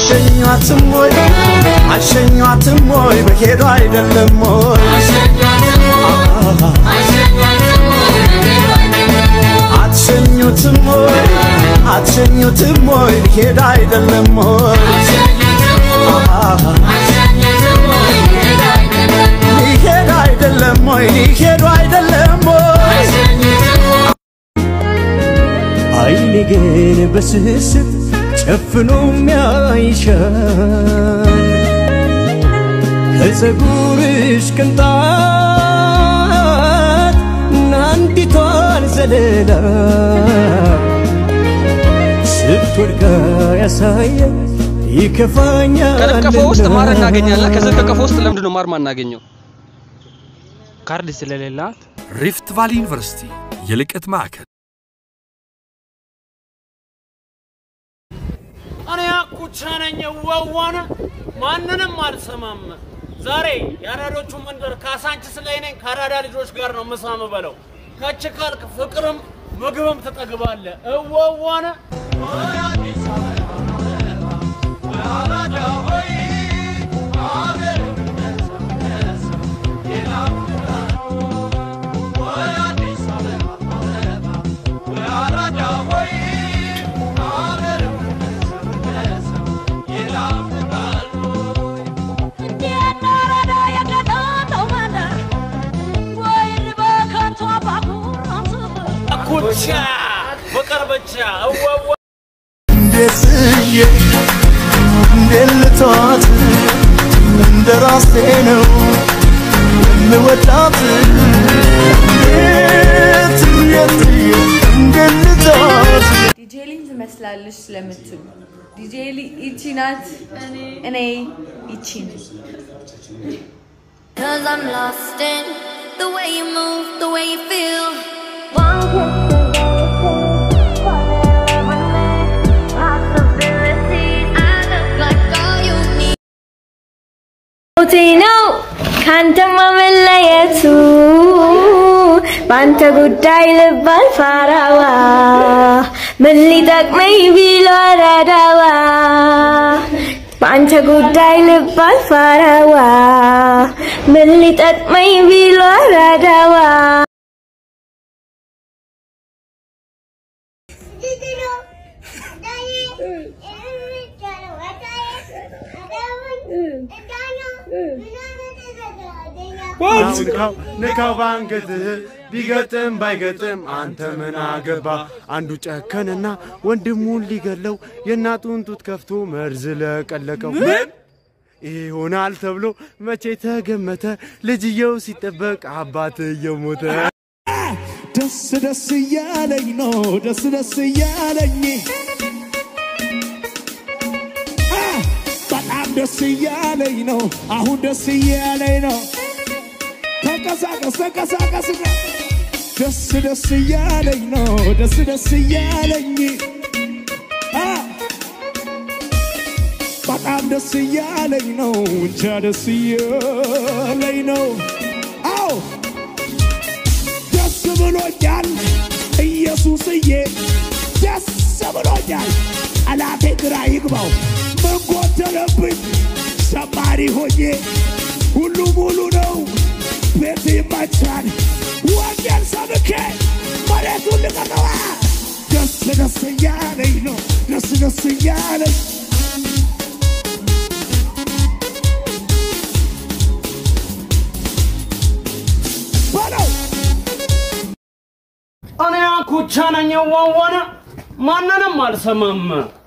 አሸኟትም ወይ አሸኟትም ወይ በሄዱ አይደለም ወይ አትሸኙትም ወይ አትሸኙትም ወይ ሊሄድ አይደለም ወይ ሊሄድ አይደለም ወይ ሊሄዱ አይደለም ወይ አይኔ ግን በስስት ጨፍኖ የሚያይሻል ከፀጉርሽ ቅንጣት ናንዲቷን ዘለላ ስትወድቃ ያሳየ ይከፋኛል ከቀፎ ውስጥ ማር እናገኛለን። ከዚህ ከቀፎ ውስጥ ለምንድን ነው ማር ማናገኘው? ካርድ ስለሌላት ሪፍት ቫሊ ዩኒቨርሲቲ የልቀት ማዕከል እኔ አኩቻ ነኝ ዋዋነ ማንንም አልሰማም። ዛሬ የአራዶቹ መንደር ካሳንችስ ላይ ነኝ። ከአራዳ ልጆች ጋር ነው ምሳ ምበለው። ከች ካልክ ፍቅርም ምግብም ትጠግባለህ። እዋዋነ አኩቻ ፍቅር ብቻ እዋዋ እንዴት ስዬ እንዴት ልተዋት እንደ ራሴ ነው የምወዳት እንዴት እንዴት ብዬ እንዴት ልተዋት ዲጄ ሊን ትመስላለች ስለምትሉ ዲጄ ሊ ይቺ ናት፣ እኔ ይቺ ነኝ። Cause I'm lost in the way you move, the way you feel. One kiss possibilities. I look like all you need. ሞቴ ነው ካንተ መለየቱ በአንተ ጉዳይ ልባል ፋራዋ ምን ሊጠቅመኝ ቢሎ ረዳዋ በአንተ ጉዳይ ልባል ፋራዋ ምን ሊጠቅመኝ ቢሎ ረዳዋ ንካው ንካው ባንገትህ ቢገጥም ባይገጥም አንተ ምን አገባ? አንዱ ጨከንና ወንድሙን ሊገለው የእናቱን ጡት ከፍቶ መርዝ ለቀለቀው። ምን ይሆናል ተብሎ መቼ ተገመተ? ልጅየው ሲጠበቅ አባትየው ሞተ። ደስ ደስ እያለኝ ነው ደስ ደስ እያለኝ አ፣ በጣም ደስ እያለኝ ነው አሁን ደስ እያለኝ ነው ተንቀሳቀስ ተንቀሳቀስ ደስ ደስ እያለኝ ነው ደስ ደስ እያለኝ አ፣ በጣም ደስ እያለኝ ነው እንጃ ደስ እያለኝ ነው አዎ ደስ ብሎኛል ኢየሱስዬ ደስ ብሎኛል ጠላቴ ግራ ይግባው ምን ጎደለብኝ ዘማሪ ሆኜ ሁሉ ሙሉ ነው ቤት ይመቻል ወንጌል ሰብኬ መሬቱን ልቀቀዋ ደስ ደስ እያለኝ ነው ደስ ደስ እያለኝ በለው እኔ አኩቻ ነኝ ዋዋነ ማንንም አልሰማም።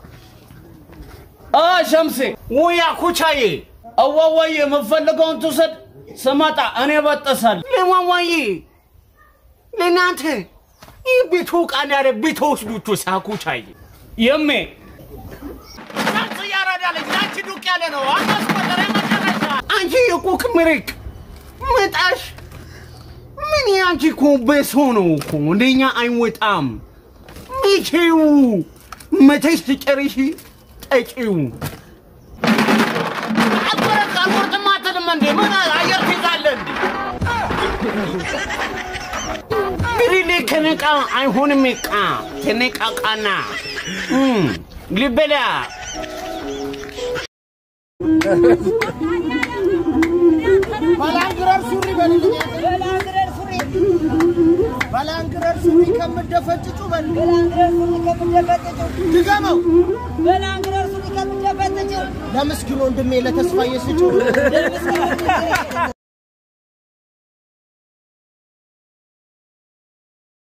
አ ሸምሴ ውይ አኩቻዬ አዋዋዬ የምፈልገውን ትውሰድ። ስመጣ እኔ በጠሳለሁ። ለዋዋዬ ለእናንተ ይህ ቤቱ ቃል ያለ ቤት ወስዱቱ ሳኩቻዬ የሜ ሸምስ እያረዳለች ያንቺ ዱቅ ያለ ነው አታስቆጠረ መጨረሻ አንቺ የቁክ ምሪቅ ምጣሽ ምን ያንቺ እኮ በሰው ነው እኮ እንደኛ አይወጣም። መቼው መተሽ ትጨርሺ ጠጪው አልቆረጥ አልቆርጥም አትልም እንዴ? ምን አየር ትይዛለህ እንዴ? ግሪሌ ከነቃ አይሆንም ቃ ተነቃቃና እም፣ ልበላ ባላንግረር ሱሪ በልልኝ ባላንግረር ሱሪ ባላንግረር ሱሪ ከምደፈጭጩ በል ባላንግረር ሱሪ ከምደፈጭጩ ድገመው ባላንግረር ሱሪ ከምደፈጭጩ ለምስኪን ወንድሜ ለተስፋዬ ስጩ